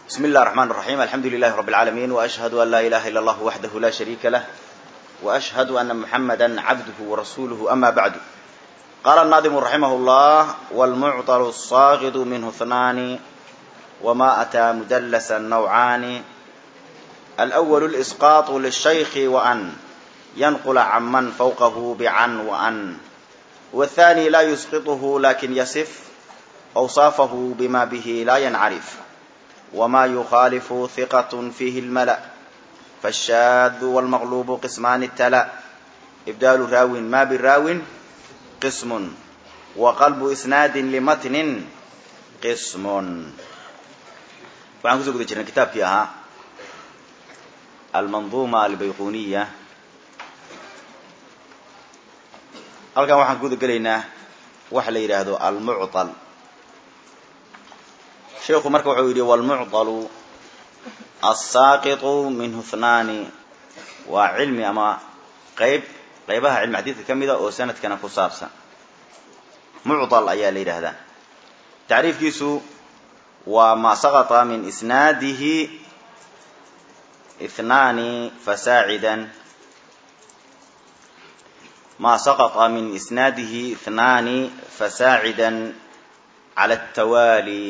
بسم الله الرحمن الرحيم الحمد لله رب العالمين وأشهد أن لا إله إلا الله وحده لا شريك له وأشهد أن محمدا عبده ورسوله أما بعد قال الناظم رحمه الله والمعطل الصاغد منه اثنان وما أتى مدلسا نوعان الأول الإسقاط للشيخ وأن ينقل عمن فوقه بعن وأن والثاني لا يسقطه لكن يصف أوصافه بما به لا ينعرف وما يخالف ثقة فيه الملأ فالشاذ والمغلوب قسمان التلا إبدال راو ما بالراو قسم وقلب إسناد لمتن قسم waxaan kusoo guda jirnay kitaabkii ahaa almanduuma albayquniya halkan waxaan guda gelaynaa waxa la yidhaahdo almucطal sheikhu marka wuxuu yidhi walmucطalu asaaqiطu minhu hnaani waa cilmi ama qayb qaybaha cilmi xadiidka ka mida oo sanadkana ku saabsan mucطal ayaa la yidhaahdaa tacriifkiisu waa ma saqطa min isnaadihi اثnaani fasaacidan ma saqطa min isnaadihi اثnaani fasaacida calى التawaalي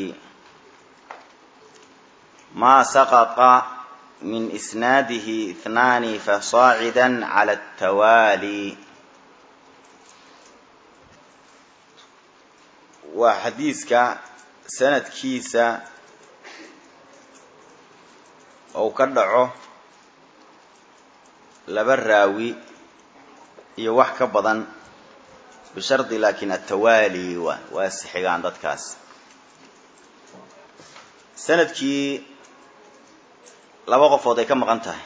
ma saqطa min isnaadihi اثnaani fasaacida calى التawaalي waa xadiiska sanadkiisa ou ka dhaco laba raawi iyo wax ka badan bishardi laakiin atawaali waa waa sixigaan dadkaas sanadkii laba qofood ay ka maqan tahay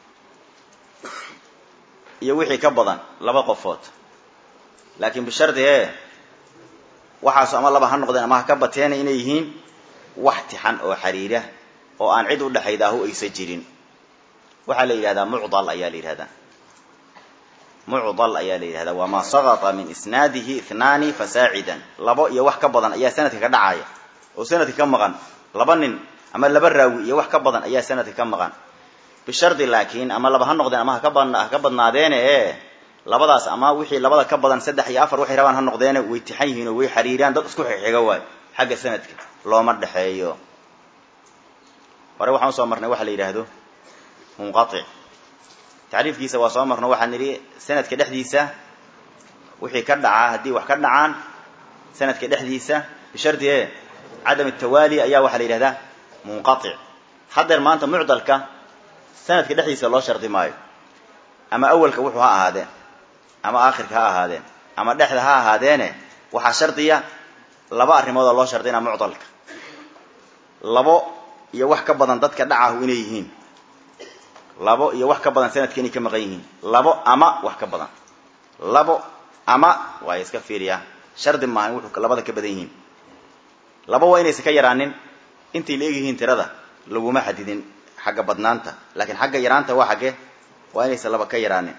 iyo wixii ka badan laba qofood laakiin bishardi e waxaasu ama laba ha noqdeen ama ha ka bateena inay yihiin wax tixan oo xiriira oo aan cid u dhexaydaahu aysa jirin waxaa la yidhahdaa mucdal ayaa la yidhahdaa mucdal ayaa la yidhahdaa waa maa saqata min isnaadihi ithnaani fasaacidan labo iyo wax ka badan ayaa sanadka ka dhacaya oo sanadka ka maqan laba nin ama laba raawi iyo wax ka badan ayaa sanadka ka maqan bishardi laakiin ama laba ha noqdeen ama haka haka badnaadeene e labadaas ama wixii labada ka badan saddex iyo afar waxay rabaan ha noqdeene way tixan yihiin oo way xiriiraan dad isku xixiga waay xagga sanadka looma dhexeeyo hore waxaan usoo marnay waxa la yidhaahdo munqatic tacriifkiisa waa soo marno waxaan nidhi sanadka dhexdiisa wixii ka dhacaa haddii wax ka dhacaan sanadka dhexdiisa bishardi e cadam atawaali ayaa waxaa la yidhahdaa munqatic haddeer maanta mucdalka sanadka dhexdiisa loo shardi maayo ama awalka wuxuu ha ahaadeen ama aakhirka ha ahaadeen ama dhexda ha ahaadeene waxaa shardiya laba arrimood oo loo shardina mucdalka labo iyo wax ka badan dadka dhacahu inay yihiin labo iyo wax ka badan sanadka inay ka maqan yihiin labo ama wax ka badan labo ama waa iska fiiriyaa shardi maaha in wuxuu labada ka badan yihiin labo waa inaysan ka yaraanin intay la egyihiin tirada laguma xadidin xagga badnaanta laakiin xagga yaraanta waa xaggee waa inaysan laba ka yaraanin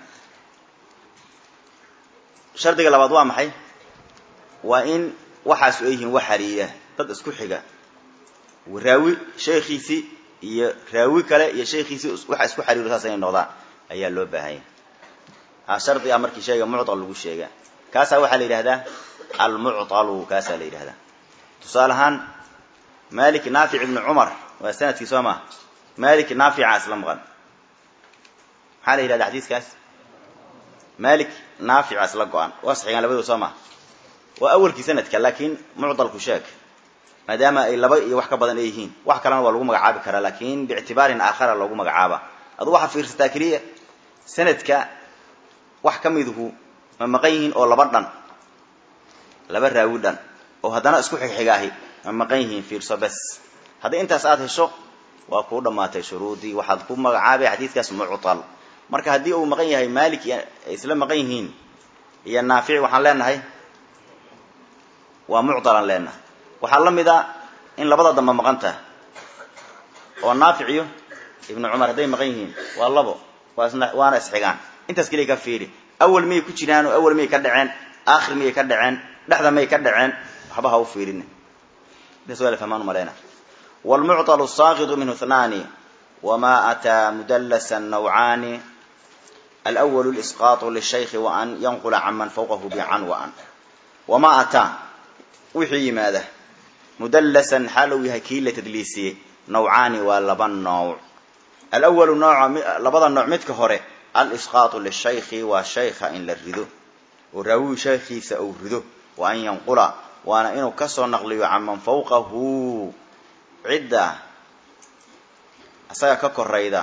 shardiga labaad waa maxay waa in waxaasu ay yihiin wax xariira dad isku xiga raawi sheekhiisii iyo raawi kale iyo sheekhiisii waxa isku xariiro saas inay noqdaan ayaa loo baahanya ha shardi a markii sheega mucdal lagu sheega kaasaa waxaa la yidhahdaa almuctalu kaasaa la yidhahdaa tusaale ahaan malik naafic ibni cumar waa sanadkii soo maa malik naafica isla maqan maxaa la yidhahda xadiiskaas malik naafica isla go-an waa saxiigaan labadoo soo maa waa awalkii sanadka laakiin mucdalku sheeg maadaama ay laba iyo wax ka badan ay yihiin wax kalena waa lagu magacaabi karaa laakiin biictibaarin aakhara loogu magacaaba adu waxaa fiirsataa keliya sanadka wax ka miduhu ma maqan yihiin oo laba dhan laba raawi dhan oo haddana isku xigxigaahi ma maqan yihiin fiirso bes haddii intaas aada hesho waa kuu dhammaatay shuruudii waxaad ku magacaabay xadiidkaas muctal marka haddii uu maqan yahay malik ay isla maqan yihiin iyo naafici waxaan leenahay waa mucdalan leenahay waxaa la mid a in labada damba maqan tahay oo naafic iyo ibnu cumar hadday maqan yihiin waa labo waana isxigaan intaas keliya ka fiiri awal miyay ku jiraan oo awal miyay ka dhaceen aakhir miyay ka dhaceen dhexda miyay ka dhaceen waxba ha u fiirin intaas waa la fahmaan umaleyna wlmucطl الsaaqiط minhu اثnaani wma ataa mudlsa nawcaani alأwl اlإsqaaط lلshayki waan yanqula caman fawqahu bcan waan wma ataa wixii yimaada mudlasan xaal uu yahay kii la tadliisiyey nawcaani waa laba nooc alwalu nooca labada nooc midka hore alisqaatu lishayki waa shayka in la rido oo raawigu shaykhiisa uu rido wa an yanqula waana inuu kasoo naqliyo caman fawqahu cidda asaga ka korayda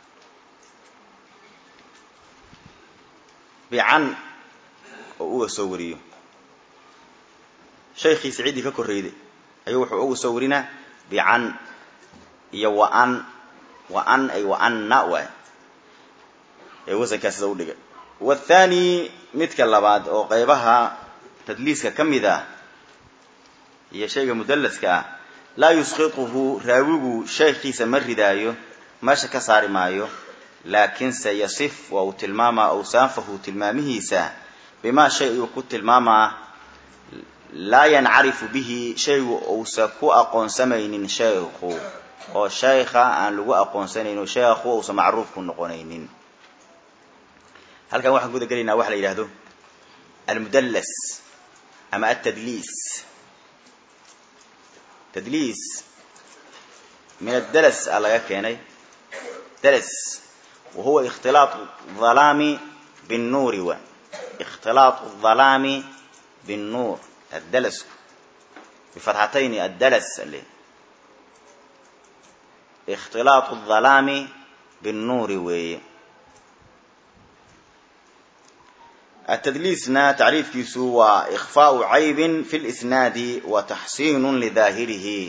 bican oo uga soo wariyo shaykhiisa ciddii ka korrayday ayuu wuxuu uga soo warinaa bican iyo waan waan ay waanna waay ee wasankaa sida u dhigay wathani midka labaad oo qeybaha tadliiska ka mid ah iyo shayga mudallaska ah laa yusqituhu raawigu shaykhiisa ma ridaayo meesha ka saari maayo laakinse yasif waa uu tilmaamaa awsaafahu tilmaamihiisa bimaa shay ayuu ku tilmaamaa laa yancarifu bihi shaygu uusa ku aqoonsamaynin shaykhu oo shaykha aan lagu aqoonsanaynin oo shaykhu uusa macruuf ku noqonaynin halkan waxaan guda gelaynaa waxa la yidhahdo almudallas ama altadliis tadliis min addalas a laga keenay dalas wa huwa ikhtilaatu dhalaami binnuuri wa ikhtilaatu dhalaami binnuur addalasku bifatxatayni addalas ale ikhtilaatu dhalaami binnuuri weeye التdliisna tacriifkiisu waa إkفاء عayb في الإsناad وتxsin لظاahirih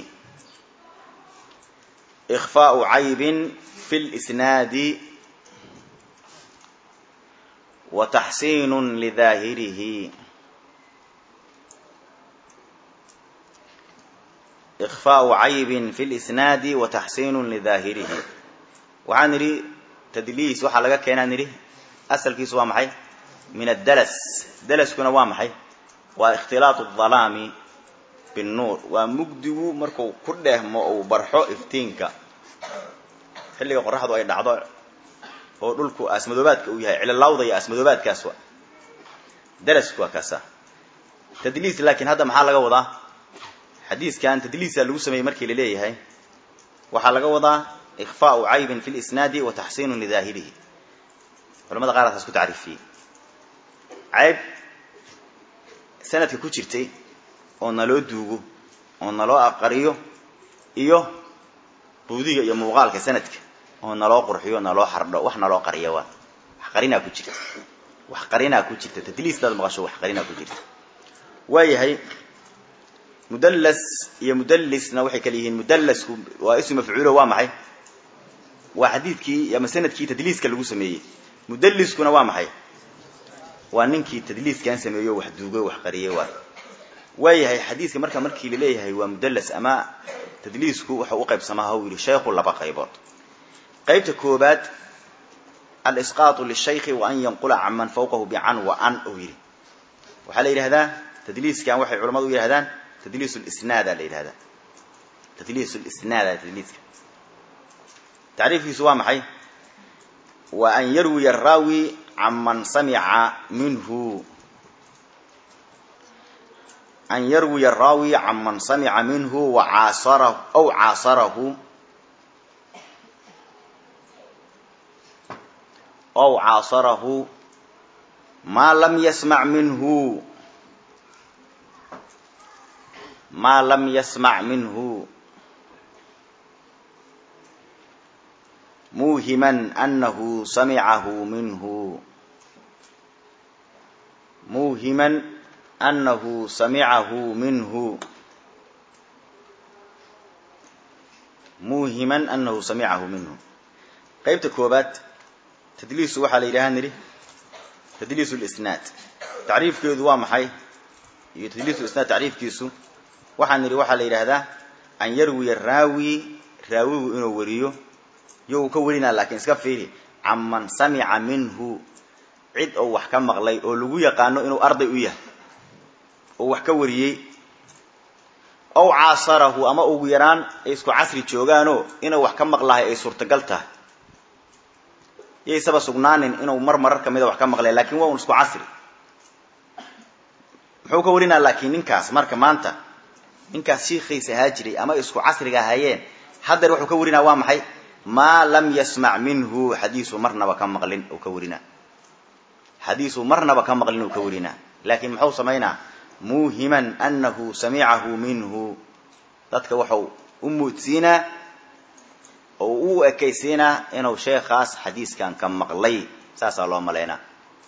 إkفاء عayb في الإsناad وتxsin لظاahirih إkفاء عayb في الإsناad وتxsin لظاahirih waxaa nidhi tdliis waxaa laga keenaa nidhi asalkiisu waa maxay min addalas dalaskuna waa maxay waa ikhtilaatu adalaami binnuur waa mugdigu marku ku dheehmo uu barxo iftiinka xilliga qoraxdu ay dhacdo oo dhulku aasmadoobaadka uu yahay cililawda iyo aasmadoobaadkaas wa dalasku waa kaasa tadliis laakiin hadda maxaa laga wadaa xadiiskan tadliisa lagu sameeyey markii la leeyahay waxaa laga wadaa ikfaau caybin fi lisnaadi wa taxsiinun lidaahirihi culamada qaar asaas ku tacriifiyey cayb sanadka ku jirtay oo naloo duugo oo naloo aqariyo iyo buudiga iyo muuqaalka sanadka oo naloo qurxiyo naloo xardho wax naloo qariya waa wax qarinaa ku jirta wax qarinaa ku jirta tadliistaad maqasho wax qarinaa ku jirta waayahay mudallas iyo mudallisna waxay kala yihiin mudallasku waa ismu mafcuulo waa maxay waa xadiidkii ama sanadkii tadliiska lagu sameeyey mudalliskuna waa maxay waa ninkii tadliiskan sameeyo wax duugo wax qariyey waay waayahay xadiiska marka markii la leeyahay waa mudallas ama tadliisku waxau u qaybsamaa hau yidhi shaykhu laba qaybood qaybta koobaad alisqaatu lishayki wa an yanqula can man fawqahu bican wa an ou yidhi waxaa la yidhahdaa tadliiskan waxay culamadu u yidhahdaan tadliis lisnaada la yidhahdaa tadliis lisnaada tadliiska tacriifkiisu waa maxay wa an yarwiya araawi can man samica minhu an yarwiya araawi can man samica minhu wacaasara aw caasarahu aw caasarahu maa lam yasmac minhu maa lam yasmac minhu muuhiman anahu samicahu minhu muuhiman anahu samicahu minhu muuhiman anahu samicahu minhu qaybta koobaad tadliisu waxaa la yidhaha nidhi tadliis lisnaad tacriifkeedu waa maxay iyo tadliis lisnaad tacriifkiisu waxaa nidhi waxaa la yidhaahdaa an yarwiya raawi raawigu inuu wariyo iyo uu ka warinaa laakiin iska fiiri can man samica minhu cid oo wax ka maqlay oo lagu yaqaano inuu arday u yahay oo wax ka wariyey ow caasarahu ama ugu yaraan ay isku casri joogaanoo inuu wax ka maqlahay ay suurtagal tahay yaysaba sugnaanin inuu mar marar kamida wax ka maqlay lakin waa un isku casri muxuu ka warinaa laakiin ninkaas marka maanta ninkaas shiikiisa ahaa jiray ama isku casriga ahaayeen haddeer wuxuu ka warinaa waa maxay maa lam yasmac minhu xadiisu marnaba ka maqlin uu ka warinaa xadiisu marnaba ka maqlin uu ka warinaa laakiin muxuu samaynaa muuhiman anahu samicahu minhu dadka waxau u muudsiinaa oo u ekaysiinaa inuu sheekhaas xadiiskan ka maqlay saasaa loo malaynaa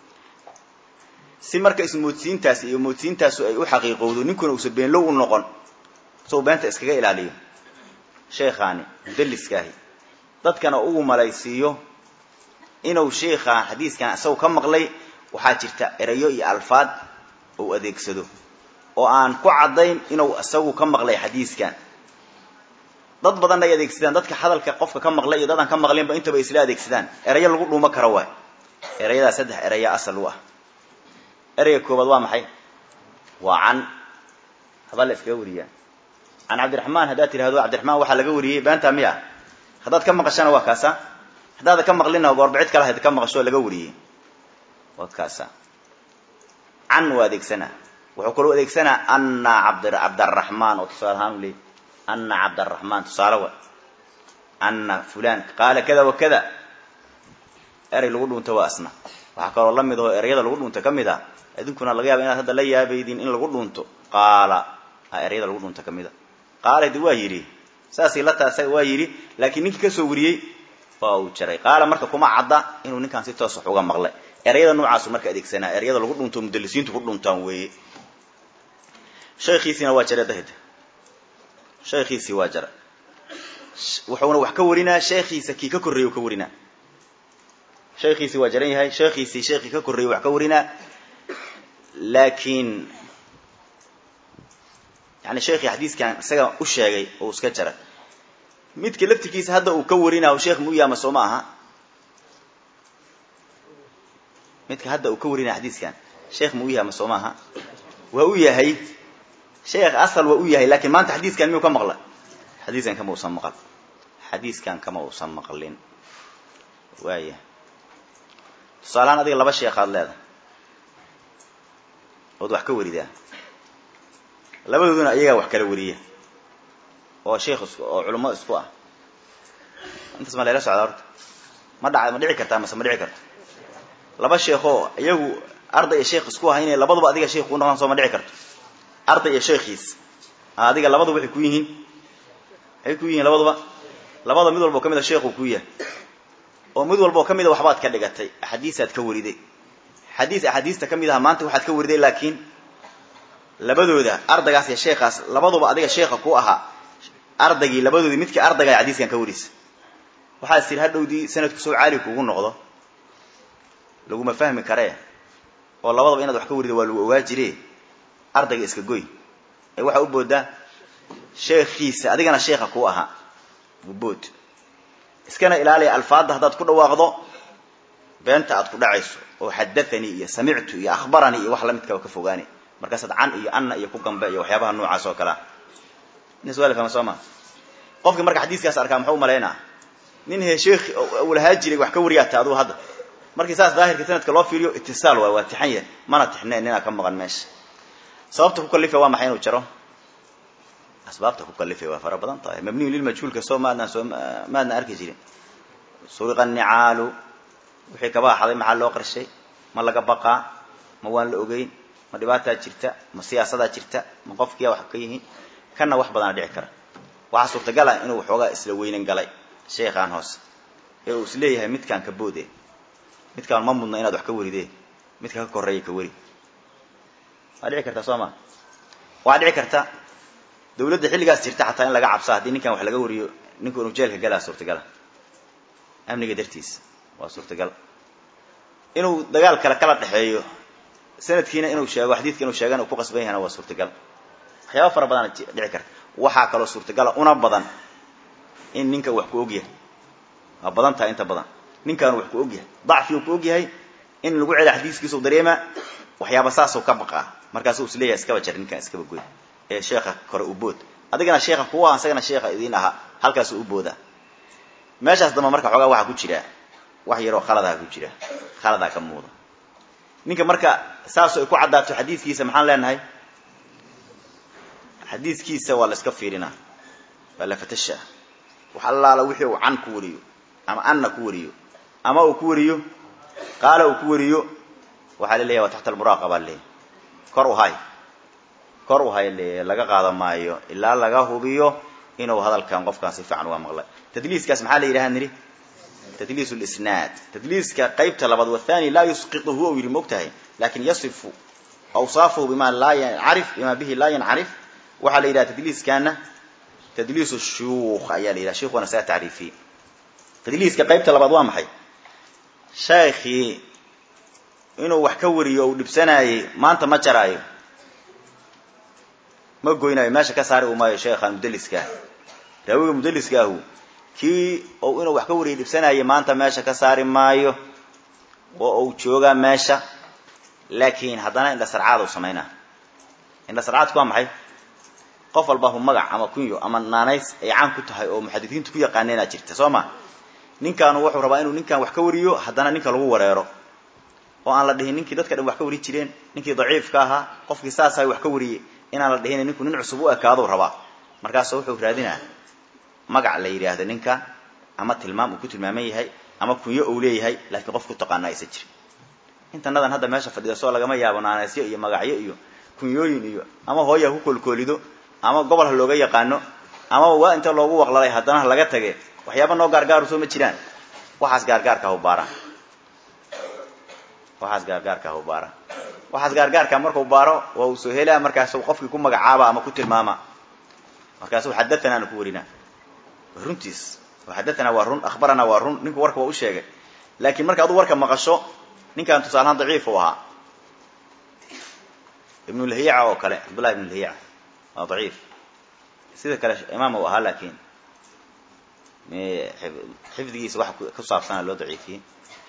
si marka ismoodsiintaas iyo moodsiintaasu ay u xaqiiqowdo ninkuna uusa beenlow u noqon soo beenta iskaga ilaaliyo sheekhaani mudalliskaahi dadkana ugu malaysiiyo inuu sheikhaan xadiiskan isagu ka maqlay waxaa jirta erayo iyo alfaad uu adeegsado oo aan ku caddayn inuu isagu ka maqlay xadiiskan dad badanna ay adeegsadaan dadka hadalka qofka ka maqlay iyo dad aan ka maqlinba intaba isla adeegsadaan erayo lagu dhuumo karo waay erayadaa saddex eraya asal u ah ereyga koobaad waa maxay waa can habaa la iskaga wariyaa can cabdiraxmaan haddaad tirahdo cabdiraxmaan waxaa laga wariyey beenta miya haddaad ka maqashana waa kaasa haddaada ka maqlina goorba cid kale hayd ka maqasho laga wariyey waa kaasa can waa adeegsanaa wuxuu kaloo adeegsanaa ana abd cabdaraxmaan oo tusaale ahaan u leey ana cabdaraxmaan tusaale wa ana fulan qaala kada wa kada erey lagu dhunto waa asna waxaa kaloo la mid aho ereyada lagu dhunto ka mid a idinkuna laga yaaba inaad hadda la yaabaydin in lagu dhunto qaala a ereyada lagu dhunto ka mid a qaala de waa yidhi saasay la taasa waa yidhi laakiin ninkii kasoo wariyey waa uu jaray qaala marka kuma cadda inuu ninkaan si toos wax uga maqlay ereyada noocaasu marka adeegsanaa ereyada lagu dhunto mudalisiintu ku dhuntaan weeye shaykiisiina waa jaray dahida shaykiisii waa jara wuxuuna wax ka warinaa sheekhiisa kii ka korreeyey u ka warinaa sheekhiisii waa jaran yahay sheekhiisii sheekii ka korreeyey wax ka warinaa laakiin yani sheekii xadiiskan isaga u sheegay oo iska jaray midka laftirkiisa hadda uu ka warinaayo sheekh mu yaama soo ma aha midka hadda uu ka warinaya xadiiskan sheekh ma u yahay ma soo maaha waa u yahay sheekh asal waa u yahay lakin maanta xadiiskan miyuu ka maqla xadiiskan kama uusan maqal xadiiskan kama uusan maqlin waaya tusaalahaan adiga laba sheekhaad leedahay ood wax ka waridaa labadooduna iyagaa wax kala wariya oo sheekh isku oo culamo isku ah intaas ma layla socdaa horta ma dhaca ma dhici kartaa mase ma dhici karto laba sheekoo iyagu arday iyo sheekh isku ah inay labaduba adiga sheekh ku noqdaan soo ma dhici karto arday iyo sheekhiis adiga labaduba waxay ku yihiin waxay ku yihiin labaduba labada mid walba oo ka mid a sheekhu ku yahay oo mid walba oo ka mid a waxbaad ka dhigatay axaadiisaad ka wariday xadiis axaadiista ka mid aha maanta waxaad ka wariday laakiin labadooda ardaygaas iyo sheekhaas labaduba adiga sheekha ku ahaa ardaygii labadoodii midkii ardayga xadiiskan ka warisa waxaad tir hadhowdii sanadku soo caali kuugu noqdo laguma fahmi karee oo labadaba inaad wax ka warida waa lagu ogaa jire ardayga iska goy ee waxaa u boodaa sheekhiisa adigana sheekha kuu ahaa bubood iskana ilaaliya alfaadda haddaad ku dhawaaqdo beenta aad ku dhacayso oo xadathanii iyo samictu iyo akhbaranii iyo wax lamidkaba ka fogaani markaasaad can iyo anna iyo ku gambe iyo waxyaabaha noocaas oo kalea nin suaal fahma soo maa qofkii marka xadiiskaas arkaa muxuu umalaynaa nin he sheekh uu lahaa jiray wax ka wariyaata aduu hadda markii saas daahirka sanadka loo fiiriyo itisaal waay waa tixan yahay mana tixneen ninaa ka maqan meesha sababta ku kalifay waa maxay inuu jaro asbaabta ku kalifay waa fara badan tahay mabniyu lilmajhuulka soo maadnaan soo maadna arki jirin suriqa nicaalu wixii kaba axaday maxaa loo qarshay ma laga baqaa ma waan la ogeyn ma dhibaataa jirta ma siyaasadaa jirta ma qofkiya wax ka yihiin kana wax badana dhici kara waxaa suurtagala inuu waxoogaa isla weynan galay sheekhaan hoose ee uu isleeyahay midkaan ka boode midkaan ma mudna inaad wax ka waridee midka ka koreeya ka wari waa dhici karta soo ma waxaa dhici karta dawladda xilligaas jirta xataa in laga cabsa haddii ninkan wax laga wariyo ninku inuu jeelka galaa suurtagala amniga dartiis waa suurtagal inuu dagaal kale kala dhexeeyo sanadkiina inuu sheego xadiidka inuu sheegana uu ku qasban yahana waa suurtagal waxyaaba fara badana dhici karta waxaa kaloo suurtagala una badan in ninka wax ku ogyahay waa badan tahay inta badan ninkaanu wax ku ogyahay dacfiu ku ogyahay in lagu cela xadiiskiisau dareema waxyaaba saasuu ka baqaa markaasuu isleeyahay iskaba jar ninkaan iskaba goy ee sheekha kore u bood adigana sheekha kuwa isagana sheekha idiin ahaa halkaasuu u booda meeshaas damba marka xoogaa waxaa ku jira wax yaroo khaladaa ku jira khaladaa ka muuda ninka marka saasoo ay ku caddaato xadiidkiisa maxaan leenahay xadiidkiisa waa la iska fiirinaa waa la fatashaa wax allaala wixii uu can ku wariyo ama anna ku wariyo ama uu ku wariyo qaala uu ku wariyo waxaa la leeyahy waa taxta almuraaqaba leeyahy kor u hay kor u hay leeyahy laga qaada maayo ilaa laga hubiyo inuu hadalkan qofkan si fiican uga maqlay tadliiskaas maxaa la yidhaha nidhi tdliis lisnaad tadliiska qaybta labaad wathani laa yusqiطuhu ou yidhi mogtahay lakin yasifu awsaafahu bima laa yancarif bima bihi laa yancarif waxaa la yidhaha tadliiskana tadliis shuyuukh ayaa la yidhaha sheikhuna saa tacriifiyey tadliiska qaybta labaad waa maxay sheekhii inuu wax ka wariyo ou dhibsanaayey maanta ma jaraayo ma goynaayo meesha ka saari u maayo sheekhan mudliskaah raawiga mudliskaahu kii ou inuu wax ka wariyay dhibsanayay maanta meesha ka saari maayo oo uu joogaa meesha laakiin haddana indha sarcaad u samaynaa indha sarcaadku waa maxay qof walbahu magac ama kunyo ama naanays ay caan ku tahay oo muxadisiintu ku yaqaaneenaa jirta soo ma ninkaanu wuxuu rabaa inuu ninkan wax ka wariyo haddana ninka lagu wareero oo aan la dhihin ninkii dadka dhan wax ka wari jireen ninkii daciifka ahaa qofkii saasahay wax ka wariyey inaan la dhihin ninku nin cusub u ekaadou rabaa markaasu wuxuu raadinaa magac la yidhaahdo ninka ama tilmaam uu ku tilmaaman yahay ama kunyo uu leeyahay laakiin qof ku taqaana aysa jirin intanadan hadda meesha fadhida soo lagama yaabo naanaysyo iyo magacyo iyo kunyooyin iyo ama hooya ku koolkoolido ama gobol ha looga yaqaano ama waa inta loogu waqlalay haddana laga tage waxyaaba noo gaargaaru soo ma jiraan waxaas gaargaarka baara waxaas gaargaarka baara waxaas gaargaarka markuu baaro waa uu soo helaa markaasu qofkii ku magacaaba ama ku tilmaama markaasu xadathanaana ku warinaa runtiis xadathana waa run akhbarana waa run ninku warka waa u sheegay laakiin marka aduu warka maqasho ninkan tusaalahaan daciif u ahaa ibnulhiica oo kale cabdullahi ibnulhiica waa daciif sida kale imaam u ahaa laakiin xifdigiisa waxa ku saabsana loo daciifiyey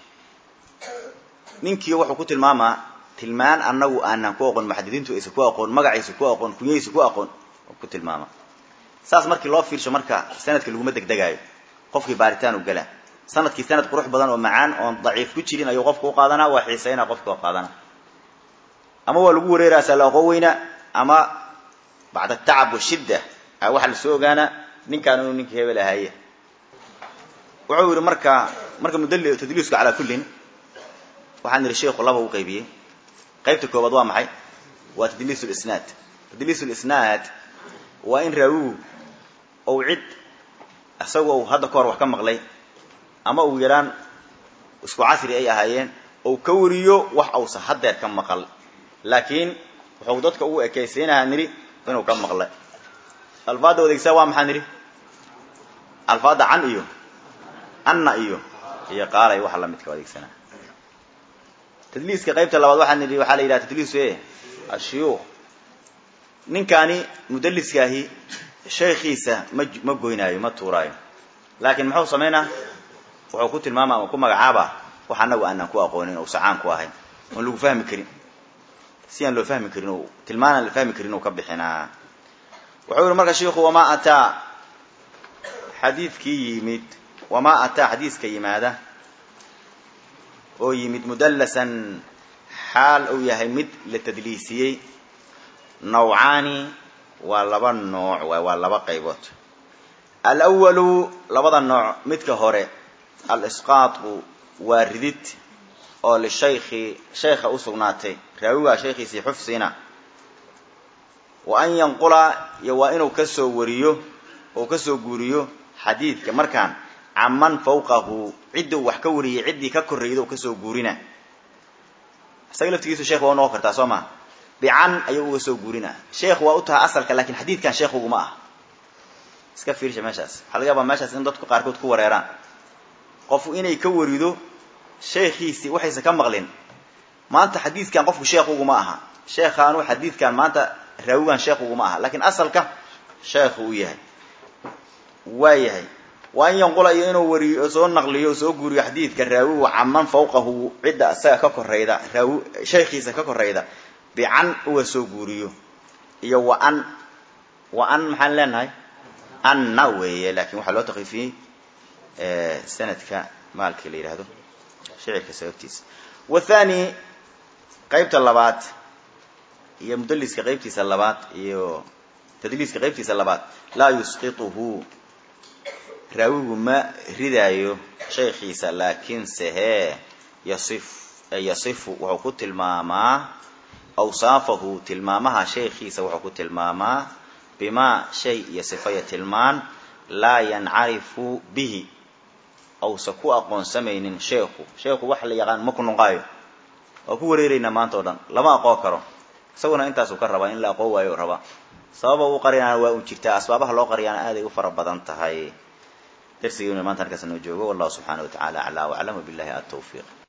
ninkii wuxuu ku tilmaamaa tilmaan anagu aanan ku aqoon muxadidiintu aysa ku aqoon magaciisa ku aqoon kunyadiisa ku aqoon ku tilmaama saas markii loo fiirsho marka sanadka laguma degdegaayo qofkii baaritaan u gala sanadkii sanad qurux badan oo macaan oon daciif ku jirin ayuu qofka u qaadanaa waa xiisaynaa qofka u qaadana ama waa lagu wareeraasaa la aqoon weyna ama bacda tacab washidda a waxaa lasoo ogaanaa ninkaan inuu ninkii hebel ahaaye wuxuu yidhi marka marka mudal tadliisku calaa kullin waxaan idhi sheikhu laba u qaybiyey qaybta koobaad waa maxay waa tadliis lisnaad tadliis lisnaad waa in raawigu ou cid isagoo uu hadda ka hor wax ka maqlay ama uu yaraan isku casri ay ahaayeen ou ka wariyo wax ausa haddeer ka maqal laakiin wuxuu dadka ugu ekaysiinahaa nidhi inuu ka maqlay alfaadda adeegsaa waa maxaa nidhi alfaadda can iyo anna iyo iyo qaalay waxa lamidka adeegsanaa tadliiska qaybta labaad waxaa nidhi waxaa la yidhaha tadliis e ashuyuukh ninkaani mudaliskaahi sheekhiisa ma ma goynaayo ma tuuraayo laakiin muxuu samaynaa wuxuu ku tilmaama ama ku magacaaba wax anagu aanan ku aqoonin oo sacaan ku ahayn oon lagu fahmi karin si aan loo fahmi karin o tilmaanaan la fahmi karin uu ka bixinaa wuxuu yihi marka sheiku wamaa ataa xadiidkii yimid wamaa ataa xadiiska yimaada oo yimid mudallasan xaal uu yahay mid la tadliisiyey nawcaani waa laba nooc waay waa laba qaybood alwalu labada nooc midka hore alisqaatu waa ridid oo lishaykhi shaykha u sugnaatay raawigaa shaykhiisii xufsina wa an yanqula iyo waa inuu kasoo wariyo oo kasoo guuriyo xadiidka markaan caman fawqahu cidduu wax ka wariyey ciddii ka korreeyda u kasoo guurina isaga laftigiisu sheekh waa u noqon kartaa soo maa bican ayuu uga soo guurina sheekh waa u tahay asalka lakin xadiidkan sheekh uguma ah iska fiirsha meeshaas waxaa laga yaabaa meeshaas in dadku qaarkood ku wareeraan qofu inay ka warido sheekhiisii waxaysan ka maqlin maanta xadiidkan qofku sheekh uguma aha sheekhaanu xadiidkan maanta raawigan sheekh uguma aha lakin asalka sheekhu u yahay waa yahay waa in yanqula iyo inuu wariyo soo naqliyo soo guuriyo xadiidka raawigu caman fawqahu cidda isaga ka korayda raawi shaykhiisa ka korayda bican uga soo guuriyo iyo wa an wa an maxaan leenahay anna weeye lakin waxaa loo takfiifiyey sanadka maalkii la yidhaahdo shicirka sababtiisa wathani qaybta labaad iyo mudaliska qaybtiisa labaad iyo tadliiska qaybtiisa labaad laa yusqituhu raawigu ma ridaayo shaykhiisa laakiinse hee yasif yasifu wuxuu ku tilmaamaa awsaafahu tilmaamaha shaykhiisa wuxuu ku tilmaamaa bimaa shay iyo sifaya tilmaan laa yancarifu bihi awsa ku aqoonsamaynin sheekhu sheekhu wax la yaqaan ma ku nuqaayo waa ku wareeraynaa maanta o dhan lama aqoon karo isaguna intaasuu ka rabaa in la aqoon waayo rabaa sababa u qarinaana waa un jirtaa asbaabaha loo qariyaana aaday u fara badan tahay darsigeenu maanta halkaas noo joogo wallahu subxaana wa tacala aclaa waclam wabillahi atawfiiq